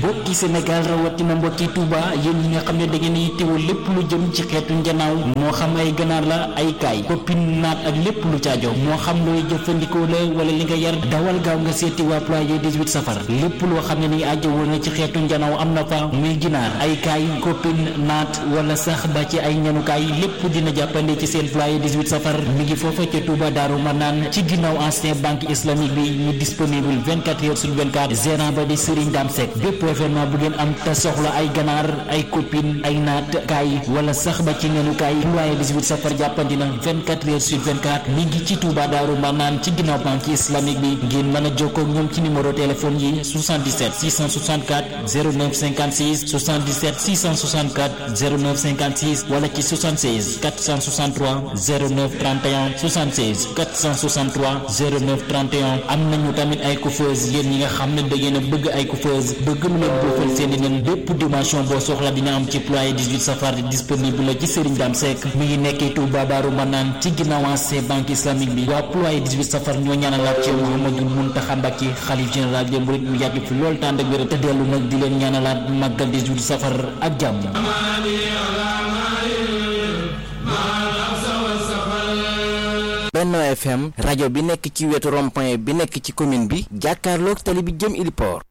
mbokki Sénégal rawatina mbokki Touba yéen ñi nga xam ne da ngeen yittewoo lépp lu jëm ci xeetu njanaaw moo xam ay ganaar la ay kaay koppin naat ak lépp lu caajo moo xam looy jëfandikoo la wala li nga yar dawal gaaw nga seeti waa ployé 18 safar lépp loo xam ne ni ajjawoo na ci xeetu njanaaw am na fa muy ginaar ay kaay koppin naat wala sax ba ci ay ñanukaay lépp dina jàppande ci seen ployé 18 safar mi ngi foofa ca Touba Daaru Manaan ci ginnaaw ancien banque islamique bi ñu disponible 24 heures sur 24 gérant ba di Serigne Dame Seck bépp événement bu ngeen am te soxla ay ganaar ay copine ay naat kaay wala sax ba ci nenukaay ployé 18 safar jàppandi na 24 heures sur 24 mi ngi ci Touba Daaru Manaan ci ginnaaw banque islamique bi ngeen mën a jokkoo ak ñoom ci numéro téléphone yi 77 664 09 56 77 664 09 56 wala ci 76 463 09 31 76 463 09 31 am nañu tamit ay coiffeuse yéen ñi nga xam ne da ngeen a bëgg ay coiffeuse bëgg lu leen boofal seen i nen bépp dimension boo soxla dina am ci ployé 18 safar disponible la ci Serigne Dame Seck mi ngi nekkee Touba Daaru Manaan ci ginnaaw ancien banque islamique bi waa ployé 18 safar ñoo ñaanalaat ci Mouhamadou Mountakha Mbacké xalif général des mourides mu yàgg fi lool tànd ak wér te dellu nag di leen ñaanalaat màggal 18 safar ak jàmm Benno FM rajo bi nekk ci wetu rond-point bi nekk ci commune bi jàkkaarloog tali bi jëm Iliport